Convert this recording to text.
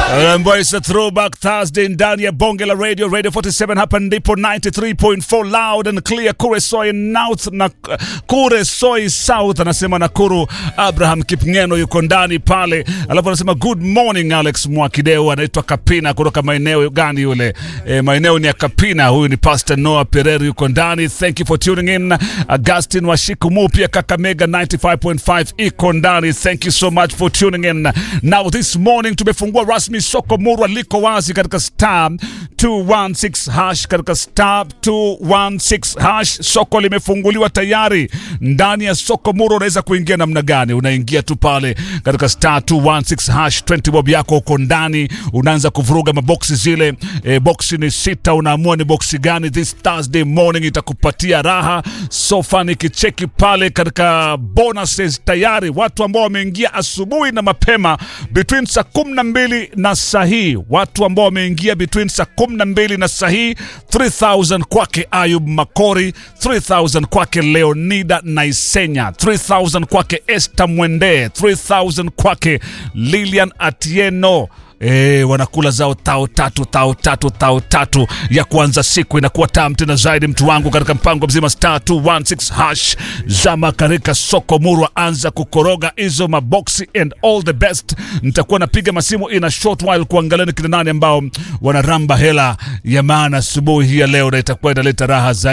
ambayo is a throwback Thursday ndani ya bonge la radio radio 47 hapa ndipo 93.4 loud and clear Kuresoi North na Kuresoi South anasema Nakuru Abraham Kipngeno yuko ndani pale alafu anasema good morning Alex Mwakideu anaitwa Kapina kutoka maeneo gani yule e, maeneo ni ya Kapina huyu ni Pastor Noah Pereira yuko ndani thank you for tuning in Augustin Washikumu pia Kakamega 95.5 iko ndani thank you so much for tuning in now this morning tumefungua rasmi soko murwa liko wazi katika star 216 hash katika star 216 hash soko limefunguliwa tayari ndani ya soko murwa unaweza kuingia namna gani unaingia tu pale katika star 216 hash 20 bob yako uko ndani unaanza kuvuruga maboksi zile e, boksi ni sita unaamua ni boksi gani this thursday morning itakupatia raha sofa nikicheki pale katika bonuses tayari watu ambao wameingia asubuhi na mapema between saa kumi na mbili na saa hii watu ambao wameingia between saa kumi na mbili na saa hii 3000 kwake ayub makori 3000 kwake leonida naisenya 3000 kwake este mwende 3000 kwake lilian atieno E, wanakula zao tao tatu tao tatu tao tatu ya kuanza siku inakuwa tam tena zaidi mtu wangu katika mpango mzima star 216 hash zama katika soko murwa anza kukoroga hizo maboksi and all the best nitakuwa napiga masimu in a short while kuangalia ni kina nani ambao wanaramba hela ya maana asubuhi hii ya leo na itakuwa inaleta raha zaidi